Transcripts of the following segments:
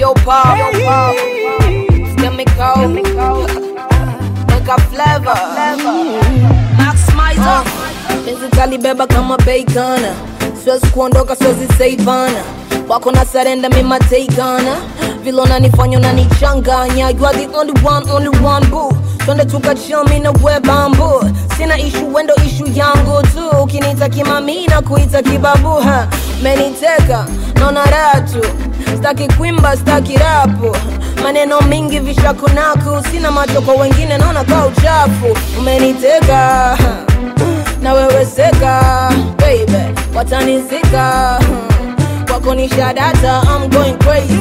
yo pop, yo pop. Chemical, Nigga flavor, Max Mizer. Penzi kalibeba kama bacon, siwezi kuondoka, siwezi saivana wako na sarenda mima takeana vile unanifanya unanichanganya you are the only one only one boo twende tukachami na we bambu sina ishu wendo ishu yangu tu ukiniita kimami na kuita kibabu ha meniteka naona ratu staki kwimba staki rapu maneno mingi vishakunaku sina macho kwa wengine naona ka uchafu umeniteka na wewe seka baby watanizika kwako ni shadata I'm going crazy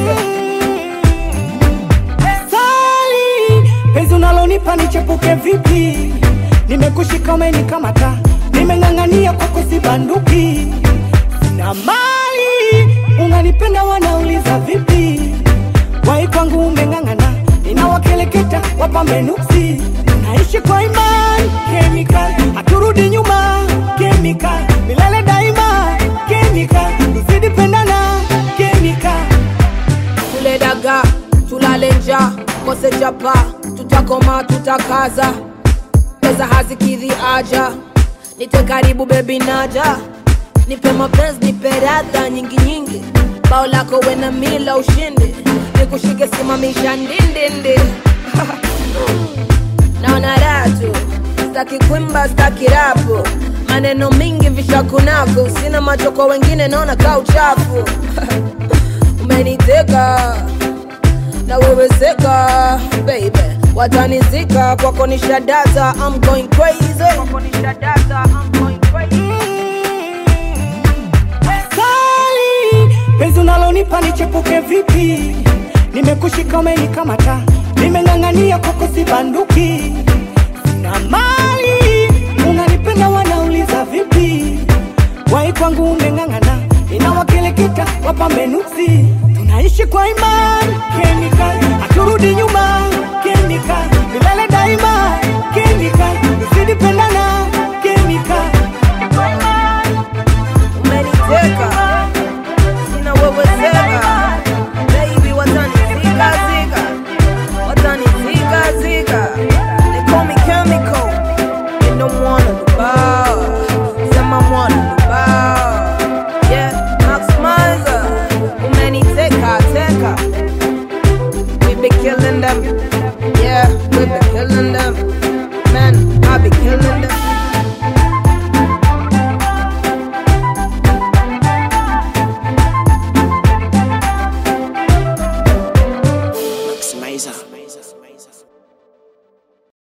Sali, penzi unalonipa nichepuke vipi? Nimekushika umenikamata, nimeng'ang'ania kwako sibanduki. Sina mali, unanipenda wanauliza vipi? Wai kwangu umeng'ang'ana, ninawakeleketa wapambe nuksi. Naishi kwa imani, chemical, haturudi nyuma, chemical, milele daima, chemical, tuzidi pendana, chemical. tule daga tulale nja kose chapa tutakoma tutakaza pesa hazikidhi aja nite karibu bebi naja nipe mapenzi nipe radha nyingi nyingi bao lako wena mila ushindi nikushike simamisha ndindindi naona ratu staki kwimba staki rapu maneno mingi vishakunako sina macho kwa wengine naona ka uchafu umeniteka na wewe seka baby watanizika kwako ni shadata I'm going crazy kwako ni shadata I'm going crazy Sali, penzi unalonipa nichepuke vipi? Nimekushika umenikamata, nimeng'ang'ania kwako sibanduki. Sina mali, unanipenda wanauliza vipi? Wai kwangu umeng'ang'ana, inawakeleketa wapambe nuksi. Tunaishi kwa imani, chemical, haturudi nyuma,